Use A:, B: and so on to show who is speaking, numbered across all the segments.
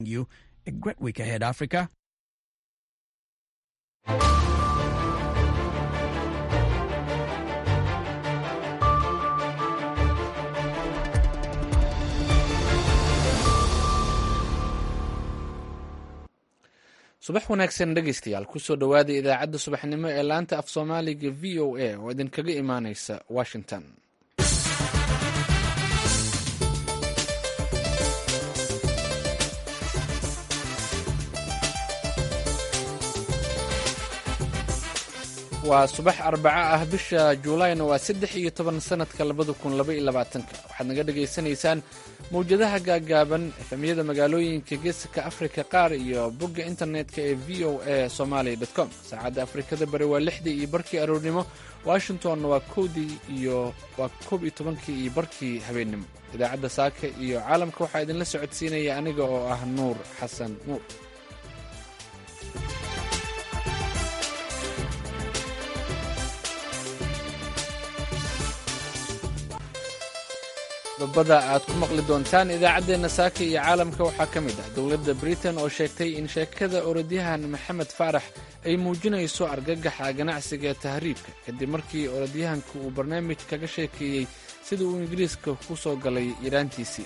A: you a great week ahead, Africa.
B: subax wanaagsan dhegaystayaal kusoo dhowaada idaacadda subaxnimo ee laanta af soomaaliga v o a oo idinkaga imaaneysa washington waa subax arbaco ah bisha juulayna waa saddex iyo toban sanadka labada kun laba iyo labaatanka waxaad naga dhagaysanaysaan mawjadaha gaagaaban efemyada magaalooyinka geeska afrika qaar iyo bogga internetka ee v o a somalia com saacadda afrikada bari waa lixdii iyo barkii aroornimo washingtonna waa kowdii iyo waa koob iyo tobankii iyo barkii habeennimo idaacadda saaka iyo caalamka waxaa idinla socodsiinaya aniga oo ah nuur xasan nuur dabada aad ku maqli doontaan idaacaddeenna saaka iyo caalamka waxaa ka mid ah dowladda britain oo sheegtay in sheekada orodyahan maxamed faarax ay muujinayso argagaxa ganacsiga ee tahriibka kadib markii orodyahanku uu barnaamij kaga sheekeeyey sida uu ingiriiska ku soo galay yaraantiisii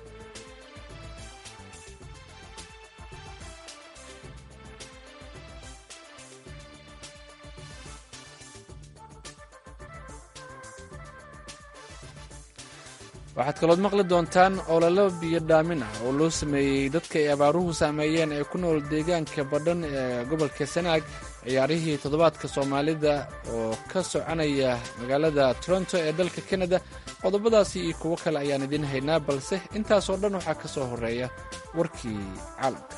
B: waxaad kalood maqli doontaan ololo biyo dhaamin ah oo loo sameeyey dadka ay abaaruhu saameeyeen ee ku nool deegaanka badhan ee gobolka sanaag ciyaarihii toddobaadka soomaalida oo ka soconaya magaalada toronto ee dalka kanada qodobadaasi iyo kuwo kale ayaan idiin haynaa balse intaasoo dhan waxaa ka soo horeeya warkii caalamka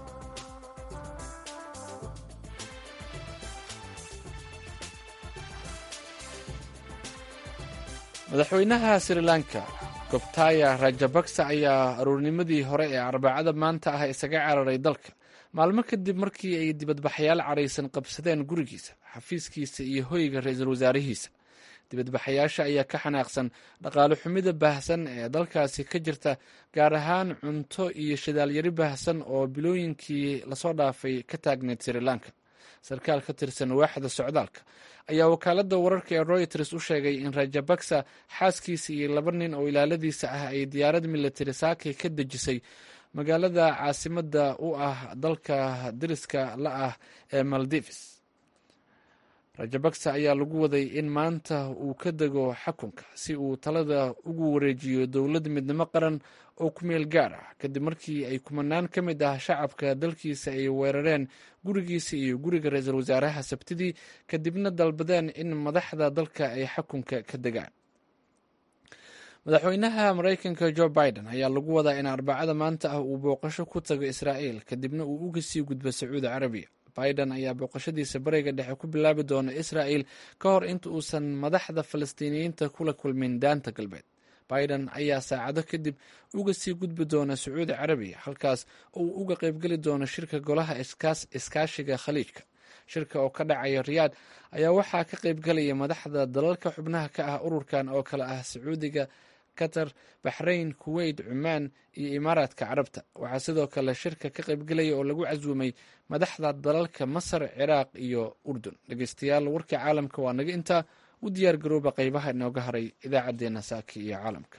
B: madaxweynaha sri lanka gobtaya rajabaksa ayaa aroornimadii hore ee arbacada maanta ah isaga cararay dalka maalmo kadib markii ay dibadbaxayaal caraysan qabsadeen gurigiisa xafiiskiisa iyo hoyga ra-iisul wasaarihiisa dibadbaxayaasha ayaa ka xanaaqsan dhaqaale xumida baahsan ee dalkaasi ka jirta gaar ahaan cunto iyo shidaalyari baahsan oo bilooyinkii lasoo dhaafay ka taagneyd sri lanka sarkaal ka tirsan waaxda socdaalka ayaa wakaaladda wararka ee royters u sheegay in rajabaksa xaaskiisa iyo laba nin oo ilaaladiisa ah ay diyaarad militari saakay ka dejisay magaalada caasimadda u ah dalka dariska la ah ee maldives rajabaksa ayaa lagu waday in maanta uu ka dego xakunka si uu talada ugu wareejiyo dowlad midnimo qaran oo ku meel gaar ah kadib markii ay kumanaan ka mid ah shacabka dalkiisa ay weerareen gurigiisa iyo guriga ra-iisul wasaaraha sabtidii kadibna dalbadeen in madaxda dalka ay xakunka ka degaan madaxweynaha maraykanka jo biden ayaa lagu wadaa in arbacada maanta ah uu booqasho ku tago israa'iil kadibna uu uga sii gudbo sacuudi carabiya biden ayaa booqashadiisa bariga dhexe ku bilaabi doona israa'il ka hor inta uusan madaxda falastiiniyiinta kula kulmin daanta galbeed biden ayaa saacado kadib uga sii gudbi doona sacuudi carabiya halkaas oo uu uga qaybgeli doono shirka golaha iskaashiga khaliijka shirka oo ka dhacaya riyaad ayaa waxaa ka qaybgelaya madaxda dalalka xubnaha ka ah ururkan oo kale ah sacuudiga qatar baxrayn kuweyt cumaan iyo imaaraadka carabta waxaa sidoo kale shirka ka qaybgelaya oo lagu casuumay madaxda dalalka masar ciraaq iyo urdun dhegeystayaal warkii caalamka waa naga intaa u diyaar garooba qaybaha inooga haray idaacaddeenna saaki iyo caalamka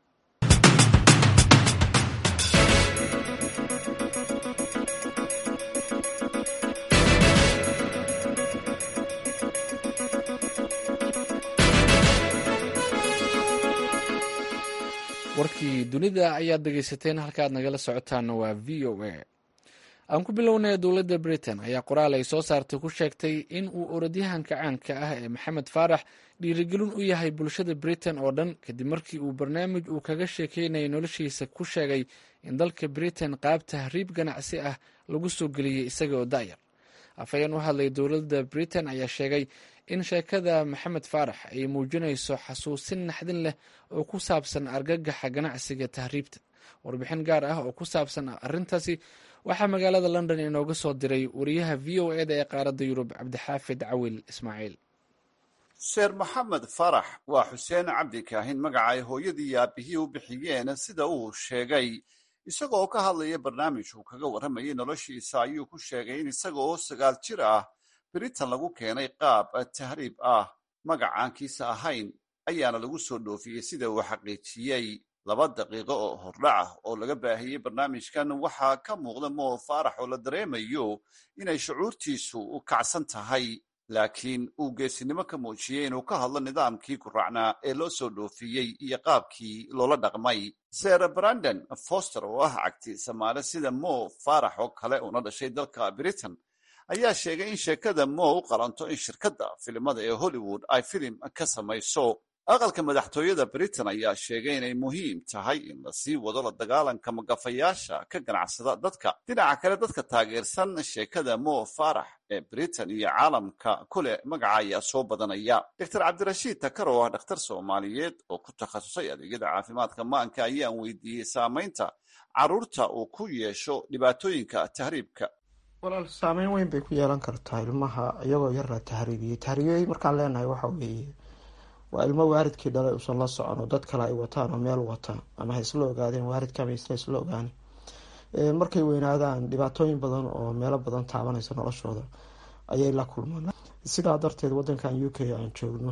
B: warkii dunida ayaad dhegeysateen halkaaad nagala socotaana waa v o a aan ku bilownay dowladda britain ayaa qoraal ay soo saartay ku sheegtay in uu orodyahanka caanka ah ee maxamed faarax dhiirigelin u yahay bulshada britain oo dhan kadib markii uu barnaamij uu kaga sheekeynayay noloshiisa ku sheegay in dalka britain qaab tahriib ganacsi ah lagu soo geliyey isaga oo da'yar afhayeen u hadlay dowladda britain ayaa sheegay in sheekada maxamed faarax ay muujinayso xasuusin naxdin leh oo ku saabsan argagaxa ganacsiga tahriibta warbixin gaar ah oo ku saabsan arrintaasi waxaa magaalada london inooga soo diray wariyaha v o eda ee qaaradda yurub cabdixaafid cawil ismaaciil
C: sheer maxamed farax waa xuseen cabdi kaahin magaca ay hooyadii iyo aabihii u bixiyeen sida uu sheegay isaga oo ka hadlaya barnaamij uu kaga warramayay noloshiisa ayuu ku sheegay in isaga oo sagaal jir ah britain lagu keenay qaab tahriib ah magacaankiisa ahayn ayaana lagu soo dhoofiyey sida uu xaqiijiyey laba daqiiqo oo hordhac ah oo laga baahiyey barnaamijkan waxaa ka muuqda moo faarax oo la dareemayo inay shucuurtiisu u kacsan tahay laakiin uu geesinimo ka muujiyey inuu ka hadlo nidaamkii guraacnaa ee loo soo dhoofiyey iyo qaabkii loola dhaqmay sere brandon foster oo ah cagti samaale sida mo faarax oo kale una dhashay dalka britain ayaa sheegay in sheekada mo u qalanto in shirkadda filimada ee hollywood ay filim ka samayso aqalka madaxtooyada britain ayaa sheegay inay muhiim tahay in la sii wado la dagaalanka magafayaasha ka ganacsada dadka dhinaca kale dadka taageersan sheekada mo farax ee britain iyo caalamka kule magaca ayaa soo badanaya doctor cabdirashiid takar oo ah dhakhtar soomaaliyeed oo ku takhasusay adeegyada caafimaadka maanka ayaan weydiiyey saamaynta caruurta uu ku yeesho dhibaatooyinka tahriibka
D: walaal saameyn weyn bay ku yeelan kartaa ilmaha iyagoo yar la tahriibiyey tahriibiyey markaan leenahay waxa weeye waa ilmo waaridkii dhalay usan la socon oo dad kale ay wataan oo meel wata ama ha isla ogaadeen waaridka ama isla isla ogaani markay weynaadaan dhibaatooyin badan oo meelo badan taabanaysa noloshooda ayay la kulmaan sidaa darteed wadankan u k aan joogno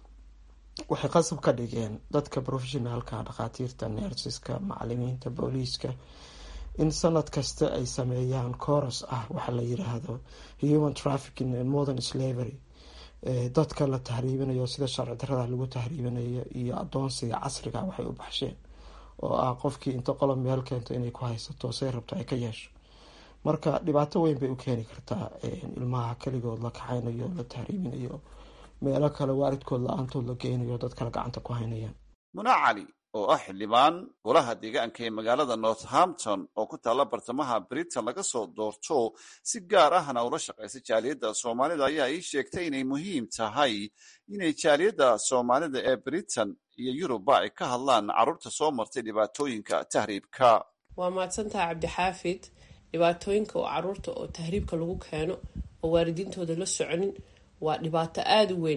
D: waxay qasab ka dhigeen dadka professionaalka dhakhaatiirta neersiska macalimiinta booliiska in sanad kasta ay sameeyaan coros ah waxa la yiraahdo human trafficking and modern slavery dadka la tahriibinayo sida sharci darada lagu tahriibinayo iyo adoonsiga casriga waxay u baxsheen oo ah qofkii inta qolob meel keento inay ku haysato say rabto ay ka yeesho marka dhibaato weyn bay u keeni kartaa ilmaha keligood la kaxaynayo la tahriibinayo meelo kale waaridkood la-aantood la geynayo dad kale gacanta ku haynayaan
C: muna cali oo ah xildhibaan golaha deegaanka ee magaalada northampton oo ku taalla bartamaha britain laga soo doorto si gaar ahna ula shaqaysa jaaliyadda soomaalida ayaa ii sheegtay inay muhiim tahay inay jaaliyadda soomaalida ee britain iyo yuruba ay ka hadlaan carruurta soo martay dhibaatooyinka tahriibka
E: waa mahadsantaha cabdixaafid dhibaatooyinka oo caruurta oo tahriibka lagu keeno oo waalidiintooda la soconin waa dhibaato aada u weyn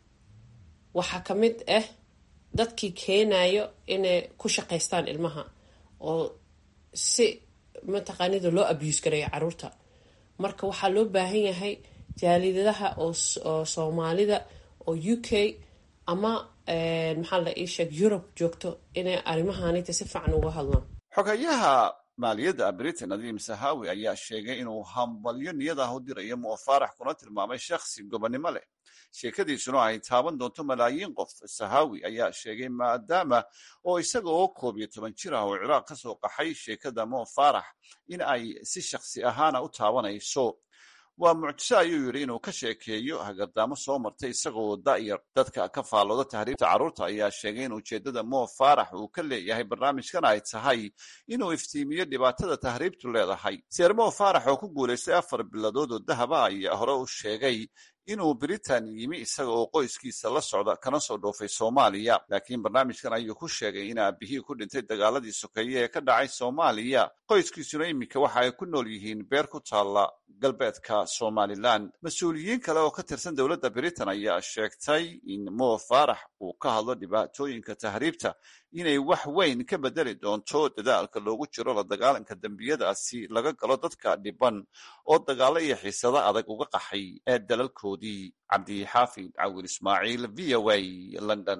E: waxaa ka mid ah dadkii keenayo inay ku shaqaystaan ilmaha oo si mataqaanida loo abuse gareeyo caruurta marka waxaa loo baahan yahay jaalidadaha oo soomaalida oo u k ama maxaa la ii sheeg yurub joogto inay arrimahanita si fiican uga hadlaan
C: xogayaha maaliyadda britain nadiim sahawi ayaa sheegay inuu hambalyo niyad ah u dirayo mo faarax kuna tilmaamay shakhsi gobonnimo leh sheekadiisuna ay taaban doonto malaayiin qof sahawi ayaa sheegay maadaama oo isaga oo koob iyo toban jir ah oo ciraaq ka soo qaxay sheekada mo faarax in ay si shakhsi ahaana u taabanayso waa mucjiso ayuu yidhi inuu ka sheekeeyo hagardaamo soo martay isagoo da'yar dadka ka faallooda tahriibta carruurta ayaa sheegay in ujeeddada mo faarax uu ka leeyahay barnaamijkan ay tahay inuu iftiimiyo dhibaatada tahriibtu leedahay seer mo faarax oo ku guulaystay afar biladood oo dahaba ayaa hore u sheegay inuu britain yimi isaga oo qoyskiisa la socda kana soo dhoofay soomaaliya laakiin barnaamijkan ayuu ku sheegay in aabihii ku dhintay dagaaladii sokeeye ee ka dhacay soomaaliya qoyskiisuna iminka waxa ay ku nool yihiin beer ku taalla galbeedka somalilan mas-uuliyiin kale oo ka tirsan dowladda britain ayaa sheegtay in mo faarax uu ka hadlo dhibaatooyinka tahriibta inay wax weyn ka bedeli doonto dadaalka loogu jiro la dagaalanka dembiyadaasi laga galo dadka dhiban oo dagaalo iyo xiisado adag uga qaxay ee dalalkoodii cabdixaafid cawil ismaaciil v o a london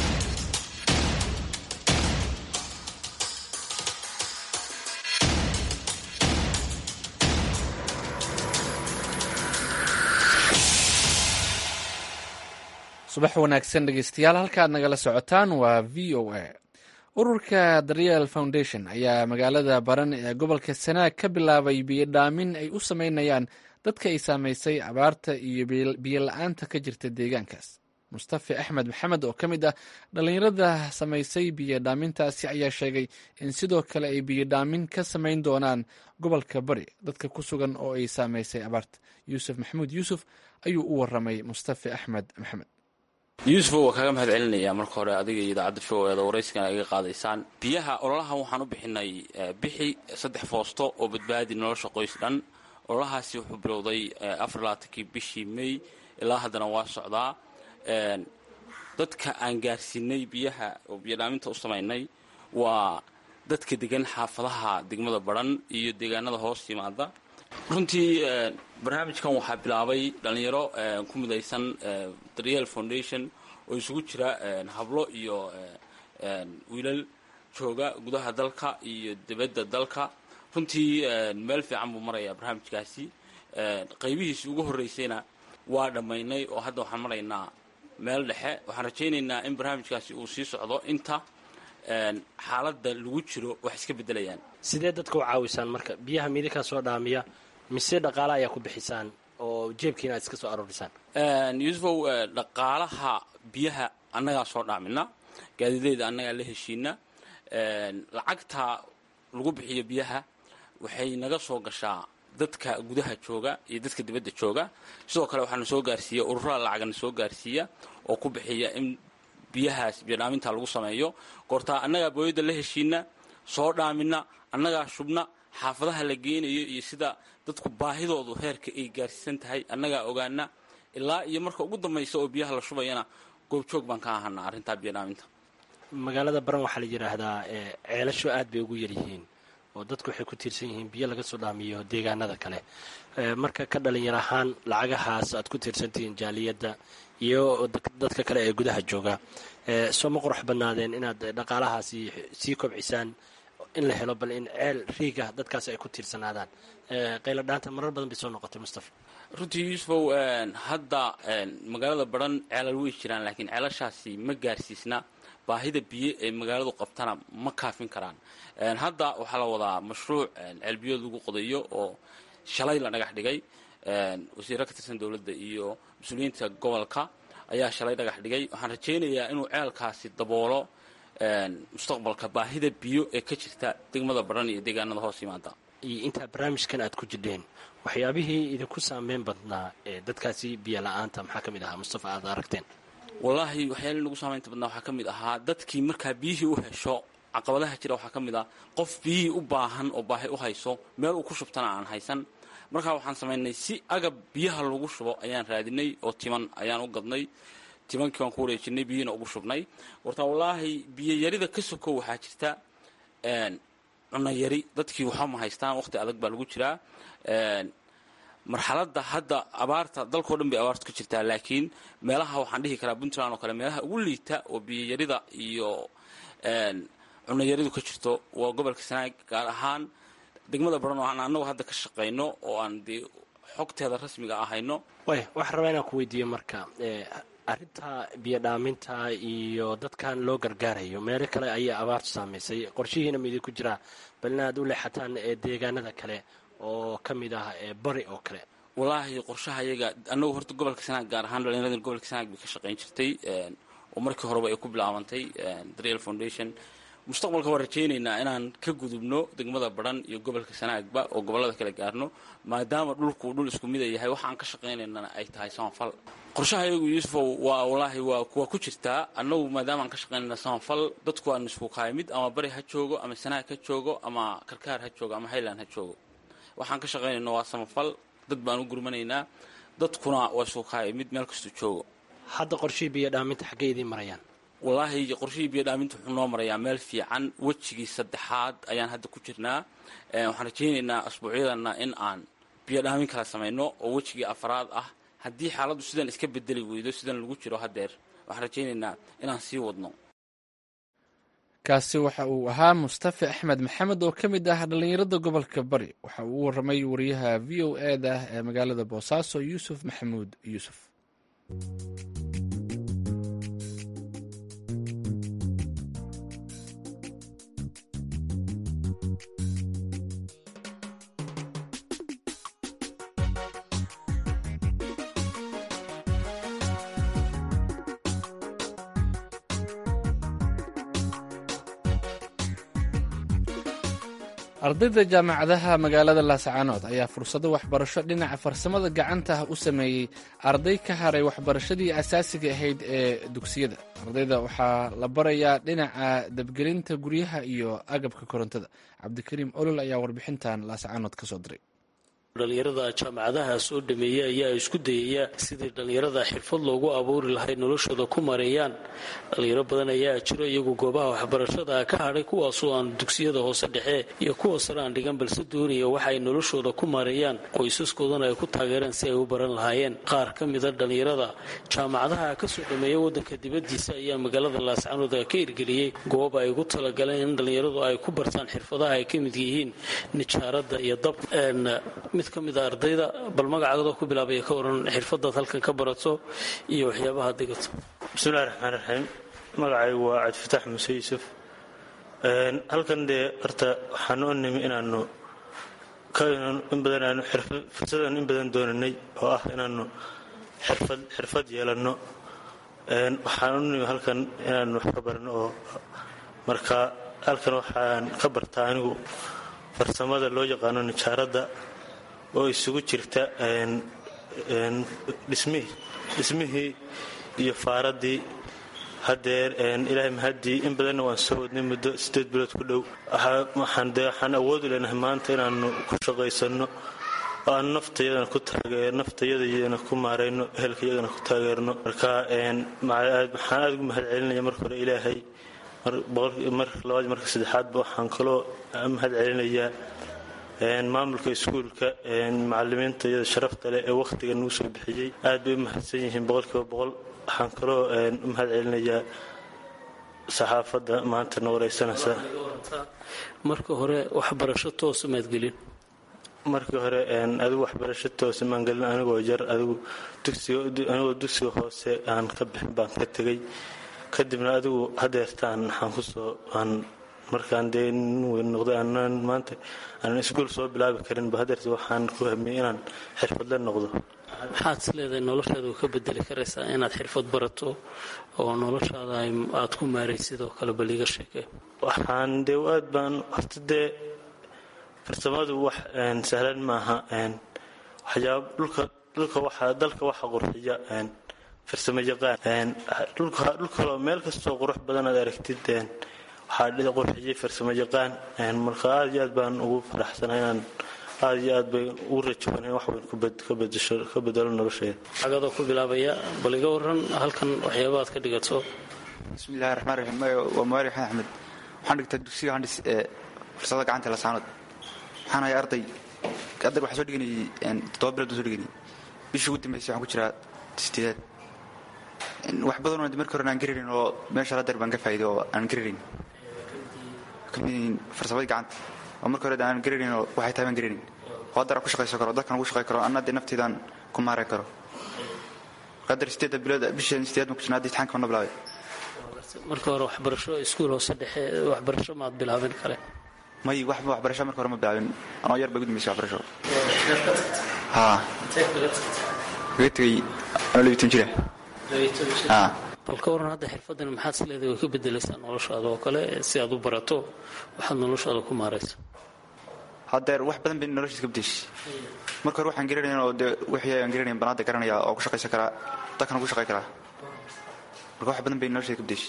B: subax wanaagsan dhegeystayaal halkaad nagala socotaan waa v o a ururka daryeel foundation ayaa magaalada baran ee gobolka sanaag ka bilaabay biyodhaamin ay u sameynayaan dadka ay saameysay abaarta iyo biyo la-aanta ka jirta deegaankaas mustafi axmed maxamed oo ka mid ah dhallinyarada samaysay biyodhaamintaasi ayaa sheegay in sidoo kale ay biyodhaamin ka samayn doonaan gobolka bari dadka ku sugan oo ay saameysay abaarta yuusuf maxamuud yuusuf ayuu u waramay mustafi axmed maxamed
F: yuusuf waa kaaga mahad celinayaa marka hore adiga iyo idaacadda v o eeda waraysigan iga qaadaysaan biyaha ololahan waxaan u bixinay bixi saddex foosto oo badbaadi nolosha qoys dhan ololahaasi wuxuu bilowday afar labaatankii bishii may ilaa haddana waa socdaa dadka aan gaarsiinay biyaha oo biyodhaaminta u samaynay waa dadka degan xaafadaha degmada baran iyo deegaanada hoos yimaada runtii barnaamijkan waxaa bilaabay dhalinyaro ku midaysan daryeel foundation oo isugu jira hablo iyo wiilal jooga gudaha dalka iyo dibadda dalka runtii meel fiican buu marayaa barnaamijkaasi qaybihiisi ugu horreysayna waa dhammaynay oo hadda waxaan maraynaa meel dhexe waxaan rajaynaynaa in barnaamijkaasi uu sii socdo inta xaaladda lagu jiro wax iska beddelayaan
G: sidee dadka u caawisaan marka biyaha miidinkaa soo dhaamiya mise dhaqaale ayaa ku bixisaan oo jeebkiina aad iska soo aroorisaan
F: yuusufow dhaqaalaha biyaha annagaa soo dhaamina gaadiideyda annagaa la heshiina lacagta lagu bixiyo biyaha waxay naga soo gashaa dadka gudaha jooga iyo dadka dibadda jooga sidoo kale waxaana soo gaarsiiya ururada lacagana soo gaarsiiya oo ku bixiya in biyahaas biyodhaaminta lagu sameeyo goortaa annagaa booyadda la heshiina soo dhaamina annagaa shubna xaafadaha la geenayo iyo sida dadku baahidoodu heerka ay gaarsiisan tahay annagaa ogaana ilaa iyo marka ugu dambaysa oo biyaha la shubayana goobjoog baan ka ahanaa arrintaa biyodhaaminta
G: magaalada baran waxaa la yidhaahdaa ceelasho aad bay ugu yaryihiin oo dadku waxay ku tiirsan yihiin biyo laga soo dhaamiyo deegaanada kale marka ka dhalinyar ahaan lacagahaas aad ku tiirsantihiin jaaliyadda iyo dadka kale ee gudaha jooga soo ma qurux badnaadeen inaad dhaqaalahaasi sii kobcisaan in la helo bal in ceel riiga dadkaas ay ku tiirsanaadaan qayladhaanta marar badan bay soo noqotay mustafa
F: runtii yuusufow hadda magaalada baran ceelal way jiraan laakiin ceelashaasi ma gaarsiisna baahida biyo ee magaaladu qabtana ma kaafin karaan hadda waxaa la wadaa mashruuc ceelbiyood lagu qodayo oo shalay la dhagax dhigay wasiiro ka tirsan dowladda iyo mas-uuliyiinta gobolka ayaa shalay dhagax dhigay waxaan rajaynayaa inuu ceelkaasi daboolo mustaqbalka baahida biyo ee ka jirta degmada baran iyo deegaanada hoos yimaada
G: iyo intaa barnaamijkan aad ku jirdheen waxyaabihii idinku saameyn badnaa ee dadkaasi biyo la-aanta maxaa ka mid ahaa mustafa aad aragteen
F: wallaahi waxyaala nagu saamaynta badnaa waxaa ka mid ahaa dadkii markaa biyihii u hesho caqabadaha jira waxaa ka mid ah qof biyihii u baahan oo baahi u hayso meel uu ku shubtana aan haysan markaa waxaan samaynay si agab biyaha lagu shubo ayaan raadinay oo timan ayaan u gadnay timankii waan ku wareejinay biyihiina ugu shubnay wartaa wallaahi biyoyarida ka sokow waxaa jirta cunno yari dadkii waxba ma haystaan waqti adag baa lagu jiraa marxaladda hadda abaarta dalkao dhan bay abaartu ka jirtaa laakiin meelaha waxaan dhihi karaa puntland oo kale meelaha ugu liita oo biyoyarida iyo cunayaridu ka jirto waa gobolka sanaag gaar ahaan degmada baran oo aan annagu hadda ka shaqayno oo aan dee xogteeda rasmiga ahayno
G: way waxaan rabaa inaan ku weydiiyo marka arrinta biyo dhaaminta iyo dadkan loo gargaarayo meelo kale ayaa abaartu saamaysay qorshihiina ma idinku jiraa bal inaad u leexataan deegaanada kale oo ka mid ah bari oo kale
F: wallaahi qorshaha iyaga annagu horta gobolka sanaag gaar ahaan dhalinyarada gobolka sanaag bay ka shaqayn jirtay oo markii horeba ay ku bilaabantay daryeel foundation mustaqbalka waan rajaynaynaa inaan ka gudubno degmada baran iyo gobolka sanaagba oo gobollada kala gaarno maadaama dhulku dhul isku mida yahay waxa aan ka shaqaynaynana ay tahay samafal qorshaha iyagu yuusufow waa wallaahi waa waa ku jirtaa annagu maadaama aan ka shaqaynayna samafal dadku aan isku kahay mid ama bari ha joogo ama sanaag ha joogo ama karkaar ha joogo ama highland ha joogo waxaan ka shaqaynayna waa samafal dad baan u gurmanaynaa dadkuna waa isku kahay mid meel kastuu joogo
G: hadda qorshihii biyo dhaaminta xaggay idiin marayaan
F: wallaahi qorshihii biyo dhaaminta wuxuu noo marayaa meel fiican wejigii saddexaad ayaan hadda ku jirnaa waxaan rajaynaynaa asbuucyadana in aan biyo dhaamin kala samayno oo wejigii afaraad ah haddii xaaladdu sidan iska bedeli weydo sidan lagu jiro haddeer waxaan rajaynaynaa inaan sii wadno
B: kaasi waxa uu ahaa mustafa axmed maxamed oo ka mid ah dhallinyarada gobolka bari waxa uu u waramay wariyaha v o e da ee magaalada boosaaso yuusuf maxamuud yuusuf ardayda jaamacadaha magaalada laascaanood ayaa fursado waxbarasho dhinaca farsamada gacanta ah u sameeyey arday ka haray waxbarashadii asaasiga ahayd ee dugsiyada ardayda waxaa la barayaa dhinaca dabgelinta guryaha iyo agabka korontada cabdikariim olol ayaa warbixintan laascaanood ka soo diray
G: dhalinyarada jaamacadaha soo dhameeya ayaa isku dayaya sidii dhalinyarada xirfad loogu abuuri lahay noloshooda ku mareeyaan dhalinyaro badan ayaa jiro iyagu goobaha waxbarashada ka hadhay kuwaasoo aan dugsiyada hoose dhexe iyo kuwa sare aan dhigan balse doonaya waxa ay noloshooda ku mareeyaan qoysaskoodana ay ku taageereen si ay u baran lahaayeen qaar ka mida dhalinyarada jaamacadaha kasoo dhameeya wadanka dibadiisa ayaa magaalada laascanood ka hirgeliyey goob ay ugu talagaleen in dhalinyaradu ay ku bartaan xirfadaha ay ka mid yihiin nijaarada iyo dab mid ka mid a ardayda bal magacaadoo ku bilaabaya ka waran xirfadaad halkan ka barato iyo waxyaabaha digato
H: bismillahi raxmaan raxiim magacaygu waa cabdifataax muuse yuusuf halkan dee horta waxaan u nimi inaanu in badan aanu fursadan in badan doonanay oo ah inaanu xirfad xirfad yeelanno waxaan u nimi halkan inaanu wax ka barno oo marka halkan waxaan ka bartaa anigu farsamada loo yaqaano nijaaradda oo isugu jirta dhismihii iyo faaraddii hadeer ilaahay mahaddii in badanna waan soo wadnay muddo sideed bilood ku dhow waxaan awoodi leenahay maanta inaanu ku shaqaysanno oo aan naftayadana ku taageer naftayadayana ku maarayno ehelkayagana ku taageerno marka waxaan aada ugu mahad celinaya marka hore ilaahay marka labaad marka saddexaadba waxaan kaloo mahad celinayaa maamulka iskuulka macalimiinta iyada sharafta leh ee wakhtiga nagu soo bixiyey aad bay u mahadsan yihiin boqolkiiba boqol waxaan kaloo u mahad celinayaa saxaafadda maanta na wareysanaysa
G: marka hore waxbarasho toosa maad gelin
H: markii hore adigu waxbarasho toosa maan gelin anigoo yar adigu anigoo dugsiga hoose aan ka bixin baan ka tegay kadibna adigu hadeertaan waxaan kusoo aan markaan dee nin weyn noqday aanan maanta aanan iskuul soo bilaabi karinba hadeerta waxaan ku hamiyey inaan xirfadle noqdo
G: maxaad is leedahay noloshaada ka bedeli karaysaa inaad xirfad barato oo noloshaada aad ku maaray sidoo kale bal iga sheekee
H: waxaan dee aad baan horta dee farsamadu wax sahlan maaha waxyaaba dhulka dhulka waxa dalka waxa qurxiya farsamo yaqaan dhulkaloo meel kastoo qurux badan aad aragtid waxaa qurxiyey farsamo yaqaan marka aad iyo aad baan ugu faraxsanahay inaan aad iyo aad bay ugu rajaban wax weyn ka bedelo nolosheeda
G: cagadoo ku bilaabaya bal iga waran halkan waxyaaba aad ka dhigato
I: bismillahi raxmaan raxiim waa mawaali xasan axmed waxaan dhigtaa dugsiga handhis ee farsamada gacanta lasaanood waxaan ahay arday ardayga waxaa soo dhiganayay toddoba bilood baan soo dhiganayay bishii ugu dambeysay waxaan ku jiraa sideedaad wax badan oo markii hore aan gararin oo meesha hadeer baan ka faa'iiday oo aan gararin kamid yihiin farsamadii gacanta oo markii hore aan gararin oo waxay tahay baan gararin oo haddar aan ku shaqaysan karo dadkan ugu shaqay karo anna dee nafteydaan ku maaray karo hadeer sideedda bilood bishii sideed baan ku jirnaa haddii imtixaanka wana bilaabay
G: marka hore waxbarasho iskuul hoose dhexe waxbarasho maad bilaabin kale
I: may waxba waxbarasho marka hore ma bilaabin anoo yar bay ugu dambeysay waxbarasho haa kaga tegay anoo labitan jira
G: bal ka waran hadda xirfadan maxaad is leedahay way ka bedelaysaa noloshaada oo kale si aad u barato waxaad noloshaada ku maaraysa
I: hadeer wax badan bay noloshiis ka bedeshay marka hore waxaan garanayn oo dee wixii aan garanayn baan hadda garanaya oo ku shaqaysan karaa dadkana ku shaqay karaa marka wax badan bay nolosheeda ka bedeshay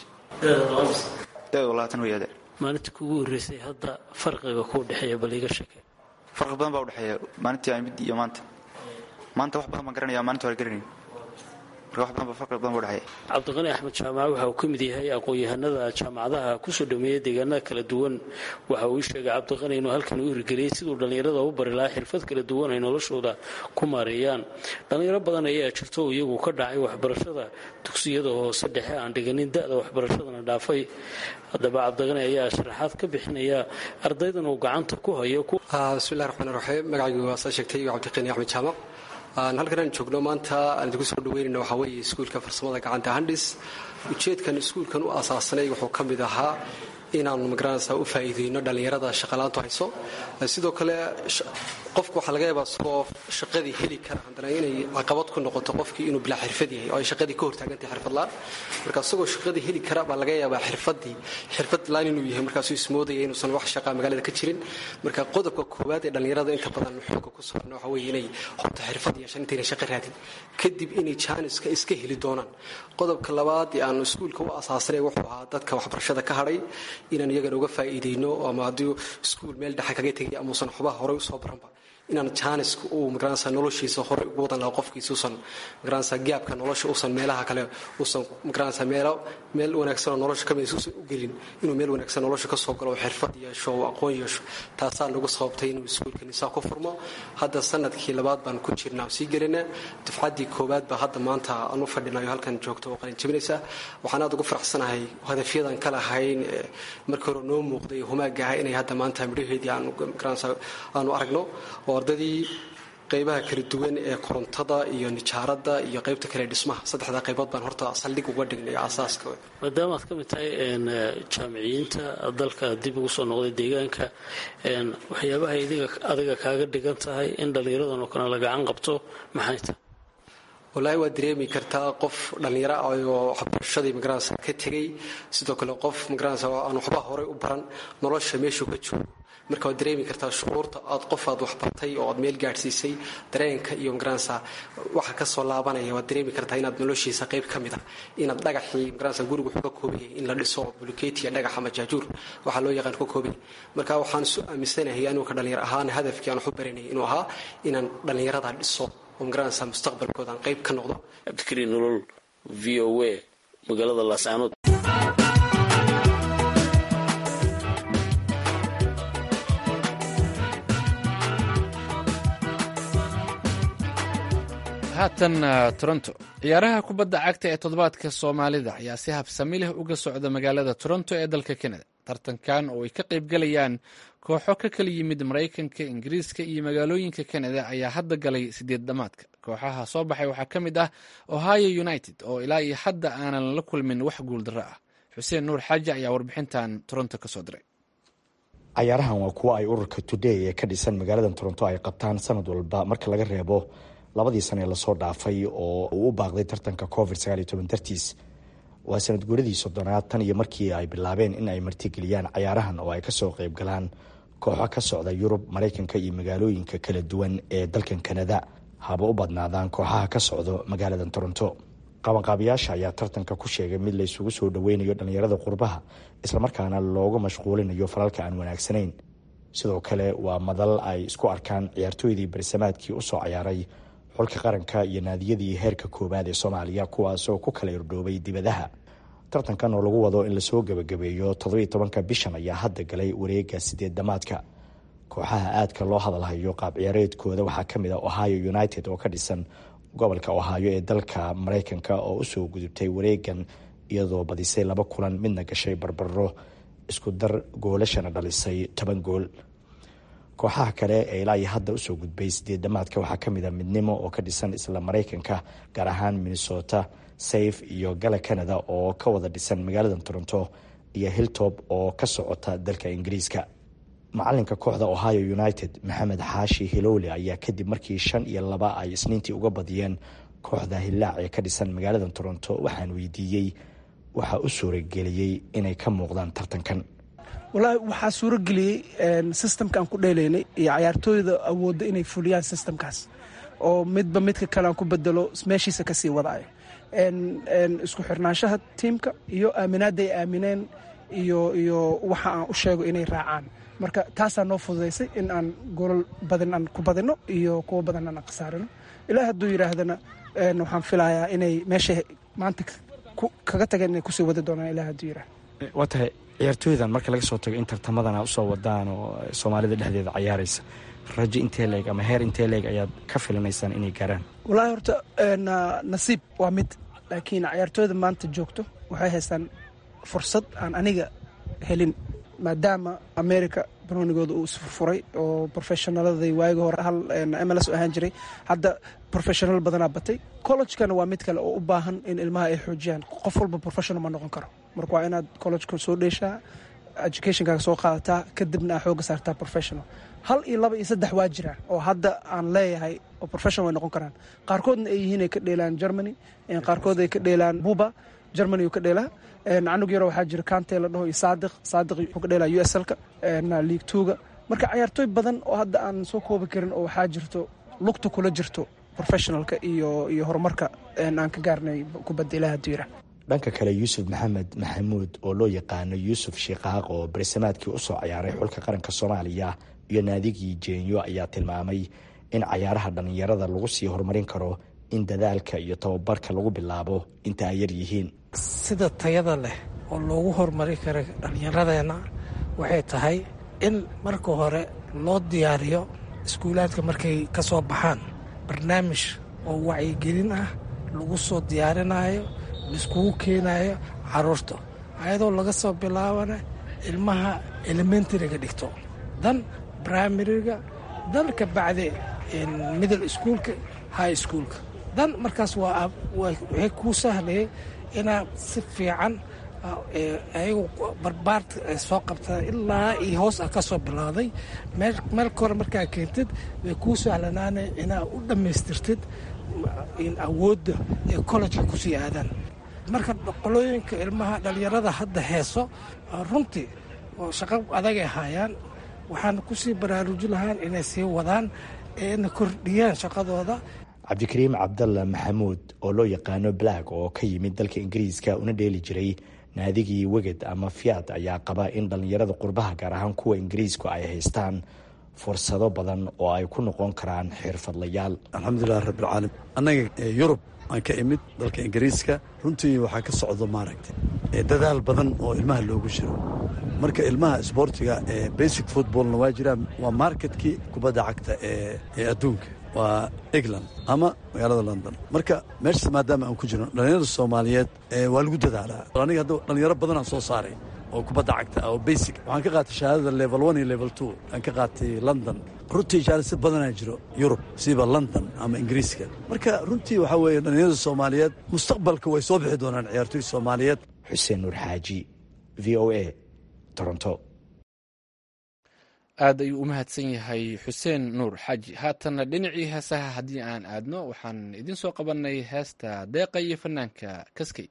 I: daeed labaatan wey adeer
G: maalintii kugu horreysay hadda farqiga kuu dhexeeya bal iga sheekay
I: farqi badan baa udhexeeya maalintii aan mid iyo maanta maanta wax badan baan garanaya maalinta hore garanayn
G: cabdiqani axmed jaamac waxa uu ka mid yahay aqoon-yahanada jaamacadaha kusoo dhameeya deegaanada kala duwan waxa uu sheegay cabdiqani inuu halkan u hirgeliyey siduu dhallinyarada u bari lahaa xirfad kala duwan ay noloshooda ku maareeyaan dhallinyaro badan ayaa jirto oo iyagu ka dhacay waxbarashada dugsiyada hoose dhexe aan dhiganin da-da waxbarashadana dhaafay haddaba cabdiqani ayaa sharaxaad ka bixinaya ardaydan uu gacanta ku hayo
J: bismillahi raxmaan raxiim magacaygu waa saa sheegtay cabdiqani axmed jaamac halkan aan joogno maanta aan idinku soo dhaweynayna waxaa weeye iskuulka farsamada gacanta handhis ujeedkan iskuulkan u asaasanay wuxuu ka mid ahaa inaanu magaranaysaa u faa'iideyno dhallinyarada shaqalaantu hayso sidoo kale qofku waxaa laga yaabaa isagoo shaqadii heli kara haddana inay caqabad ku noqoto qofkii inuu bilaa xirfad yahay oo ay shaqadii ka hortaagantahay xirfadlaan marka isagoo shaqadii heli kara baa laga yaabaa xirfadii xirfad laan inuu yahay markaasuu ismoodaya inuusan wax shaqaa magaalada ka jirin marka qodobka koowaad ee dhallinyarada inta badan xooga ku socno waxa weeye inay horta xirfad yeeshaan intayna shaqo raadin kadib inay jaaniska iska heli doonaan qodobka labaad ee aanu iskuulka u asaasanay wuxuu ahaa dadka waxbarashada ka hadhay inaan iyagana uga faa'iideyno ama haddii iskuul meel dhexe kaga tegay amuusan xubaha horey usoo baranba inaan jaaniska uu magaranaysa noloshiisa hore ugu wadan lahaa qofkiisa usan magaranaysa gaabka nolosha uusan meelaha kale uusan magaranaysa meelo meel wanaagsan oo nolosha kamid uusan u gelin inuu meel wanaagsan nolosha kasoo galo oo xirfad yeesho oo aqoon yeesho taasaa nagu sababtay inuu iskuulka nisaa ku furmo hadda sanadkii labaad baan ku jirnaa oo sii gelinaa dufcaddii koowaad baa hadda maanta aan u fadhinayo halkan joogto oo qalin jabinaysa waxaan aad ugu faraxsanahay hadafyadan ka lahayn markii hore noo muuqday humaaga ah inay hadda maanta midhaheedii aanu aragno oo ardadii qaybaha kala duwan ee korontada iyo nijaaradda iyo qaybta kale dhismaha saddexdaa qaybood baan horta saldhig uga dhignay asaaska
K: maadaama aad ka mid tahay jaamiciyiinta dalka dib ugu soo noqday deegaanka waxyaabaha adiga kaaga dhigan tahay in dhallinyaradan oo kale la gacan qabto maxay tahay
J: wallaahi waad dareemi kartaa qof dhallinyaro ah oo waxbarashadii magaranaysa ka tegey sidoo kale qof magaranaysa aan waxba horey u baran nolosha meeshuu ka joogo marka waad dareemi kartaa shucuurta aad qof aad waxbartay oo aad meel gaadhsiisay dareenka iyo magaranaysa waxa ka soo laabanaya waad dareemi kartaa inaad noloshiisa qayb ka mid ah inaad dhagaxii magaranaysa gurigu wuxuu ka koobayay in la dhiso buluketiya dhagax ama jaajuur waxaa loo yaqaan ka koobayay marka waxaan isu aaminsanahay anigu ka dhallinyar ahaan hadafkii aan wax u baranayay inuu ahaa inaan dhallinyarada dhiso oo magaranaysa mustaqbalkooda aan qayb ka noqdo
K: cabdikariin nolol v o a magaalada laascaanood
B: haatan toronto ciyaaraha kubadda cagta ee toddobaadka soomaalida ayaa si habsami leh uga socda magaalada toronto ee dalka kanada tartankan oo ay ka qaybgalayaan kooxo ka kala yimid maraykanka ingiriiska iyo magaalooyinka kanada ayaa hadda galay sideed dhamaadka kooxaha soo baxay waxaa ka mid ah ohio united oo ilaa iyo hadda aanan la kulmin wax guuldarro ah xuseen nuur xaaji ayaa warbixintan toronto kasoo diray
L: cayaarahan waa kuwo ay ururka today ee ka dhisan magaalada toronto ay qabtaan sanad walba marka laga reebo labadii sane ee lasoo dhaafay oo uu u baaqday tartanka covid dartiis waa sanad guuradii soddonaad tan iyo markii ay bilaabeen in ay martigeliyaan cayaarahan oo ay kasoo qayb galaan kooxo ka socda yurub maraykanka iyo magaalooyinka kala duwan ee dalkan kanada haba u badnaadaan kooxaha ka socdo magaalada toronto qabanqaabiyaasha ayaa tartanka ku sheegay mid laysugu soo dhoweynayo dhallinyarada qurbaha islamarkaana loogu mashquulinayo falalka aan wanaagsanayn sidoo kale waa madal ay isku arkaan ciyaartooydii barisamaadkii usoo cayaaray xulka qaranka iyo naadiyadii heerka koowaad ee soomaaliya kuwaasoo ku kala irdhoobay dibadaha tartankan oo lagu wado in lasoo gebagabeeyo toddobiiy tobanka bishan ayaa hadda galay wareega sideed damaadka kooxaha aadka loo hadalhayo qaab ciyaareedkooda waxaa ka mid ah ohio united oo ka dhisan gobolka ohaayo ee dalka maraykanka oo usoo gudubtay wareegan iyadoo badisay laba kulan midna gashay barbaro isku dar goolashana dhalisay toban gool kooxaha kale ee ilaa iyo hadda usoo gudbay sideed dhamaadka waxaa kamid a midnimo oo ka dhisan isla maraykanka gaar ahaan minnesota safe iyo gala canada oo ka wada dhisan magaalada toronto iyo hilltop oo ka socota dalka ingiriiska macalinka kooxda ohio united maxamed xaashi hilowle ayaa kadib markii shan iyo laba ay isniintii uga badiyeen kooxda hillaac ee ka dhisan magaalada toronto waxaan weydiiyey waxaa u suurageliyey inay ka muuqdaan tartankan
M: wallaahi waxaa suurageliyey systemka aan ku dheelaynay iyo cayaartooyda awoodda inay fuliyaan systemkaas oo midba midka kale aan ku bedelo meeshiisa kasii wadaayo isku xirnaanshaha tiimka iyo aaminaadda ay aamineen iyo iyo waxa aan u sheego inay raacaan marka taasaa noo fududaysay in aan golol badan aan ku badino iyo kuwo badan aan khasaarino ilaa hadduu yidhaahdana waxaan filayaa inay meeshay maanta kaga tageen inay kusii wadi doonaan ilaa hadduu yidhahda
L: waa tahay ciyaartooydan marka laga soo tago in tartamadana usoo wadaan oo soomaalida dhexdeeda cayaaraysa rajo intee leeg ama heer intee leeg ayaad ka filinaysaan inay gaaraan
M: wallaahi horta nasiib waa mid laakiin cayaartooyda maanta joogto waxay haystaan fursad aan aniga helin maadaama america banoonigooda uu isfurfuray oo profeshonaladii waagi hore hal mls ahaan jiray hadda professional badanaa batay collegekana waa mid kale oo u baahan in ilmaha ay xoojiyaan qof walba professional ma noqon karo marka waa inaad collegeka soo dheeshaa educationkaaga soo qaadataa kadibna aa xooga saartaa professional hal iyo laba iyo saddex waa jiraan oo hadda aan leeyahay oo professional way noqon karaan qaarkoodna ay yihiin ay ka dheelaan germany qaarkood ay ka dheelaan buba germany uu ka dheelaa canug yaro waxaa jira kante la dhaho iyo saadiq saadiq wuxuu ka dheelaa u s lka league twoga marka cayaartooy badan oo hadda aan soo koobi karin oo waxaa jirto lugta kula jirto professionalka iyo iyo horumarka aan ka gaarnay kubadda ilaah hadduu yirah
L: dhanka kale yuusuf maxamed maxamuud oo loo yaqaano yuusuf shiikaaq oo barisamaadkii usoo ciyaaray xulka qaranka soomaaliya iyo naadigii jeenyo ayaa tilmaamay in cayaaraha dhallinyarada lagu sii horumarin karo in dadaalka iyo tababarka lagu bilaabo inta ay yar yihiin
N: sida tayada leh oo loogu horumari kara dhallinyaradeenna waxay tahay in marka hore loo diyaariyo iskuulaadka markay ka soo baxaan barnaamij oo wacyigelin ah lagu soo diyaarinayo laiskugu keenayo caruurta ayadoo laga soo bilaabana ilmaha elementariga dhigto dan brimariga dan ka bacdi middle schoolka high schoolka dan markaas waa waxay kuu sahlayay inaad si fiican ayagu barbaarta ay soo qabtaan ilaa iyo hoos ah ka soo bilowday meelka hore markaa keentid way kuu sahlanaanay inaad u dhammaystirtid awoodda ee collejka kusii aadaan marka qolooyinka ilmaha dhallinyarada hadda heeso runtii shaqo adagay haayaan waxaan kusii baraarujin lahaan inay sii wadaan eena kordhiyaan shaqadooda
L: cabdikariim cabdalla maxamuud oo loo yaqaano black oo ka yimid dalka ingiriiska una dheeli jiray naadigii weged ama fiat ayaa qaba in dhallinyarada qurbaha gaar ahaan kuwa ingiriisku ay haystaan fursado badan oo ay ku noqon karaan xirfadlayaal
O: alxamdulilah rabbilcaalamiin annaga yurub aan ka imid dalka ingiriiska runtii waxaa ka socdo maaragtay dadaal badan oo ilmaha loogu jiro marka ilmaha isboortiga ee basic footballna waa jiraan waa marketkii kubadda cagta ee adduunka waa england ama magaalada london marka meeshas maadaama aan ku jirno dhallinyarada soomaaliyeed waa lagu dadaalaa aniga hadda dhallinyaro badanaan soo saaray oo kubadda cagta ah oo basic waxaan ka qaatay shahaadada level one iyo level two aan ka qaatay london runtii jaalisi badanaa jiro yurub siiba london ama ingiriiska marka runtii waxaa weeye dhallinyarada soomaaliyeed mustaqbalka way soo bixi doonaan ciyaartoy soomaaliyeed
L: xuseen nuur xaaji v o a toronto
B: aad ayuu u mahadsan yahay xuseen nuur xaaji haatanna dhinacii heesaha haddii aan aadno waxaan idiin soo qabanay heesta deeqa iyo fanaanka kaskey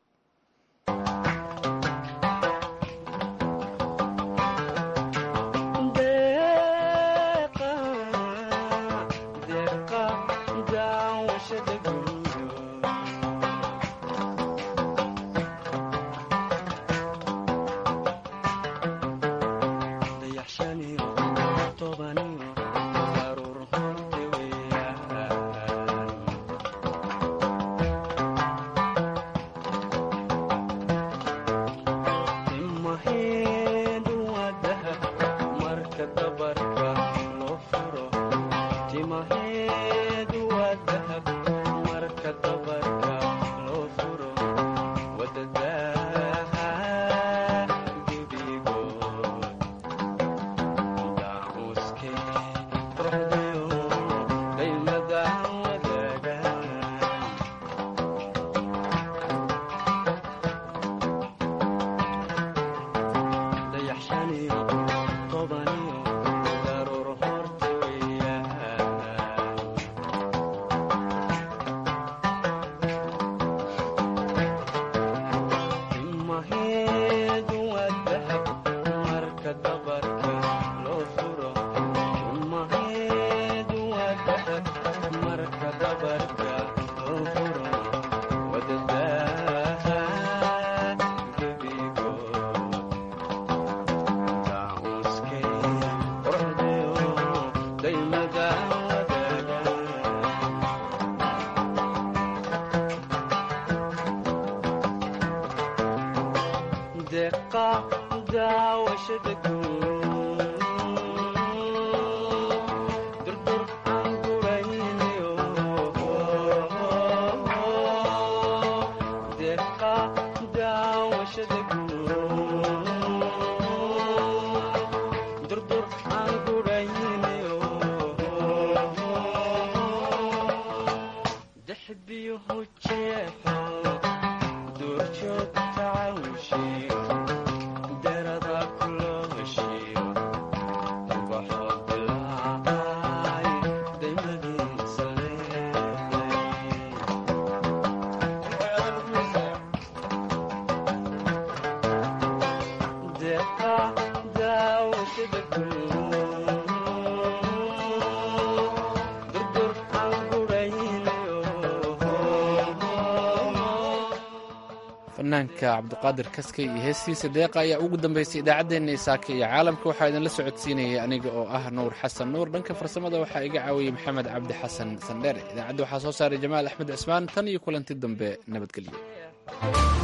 B: fanaanka cabdiqaadir kaskay iyo heestiisa deeqa ayaa ugu dambeysay idaacaddeenna isaaka iyo caalamka waxaa idinla socodsiinayay aniga oo ah nuur xasan nuur dhanka farsamada waxaa iga caawiyey maxamed cabdi xasan sandheere idaacadda waxaa soo saaray jamaal axmed cismaan tan iyo kulanti dambe nabadgelyo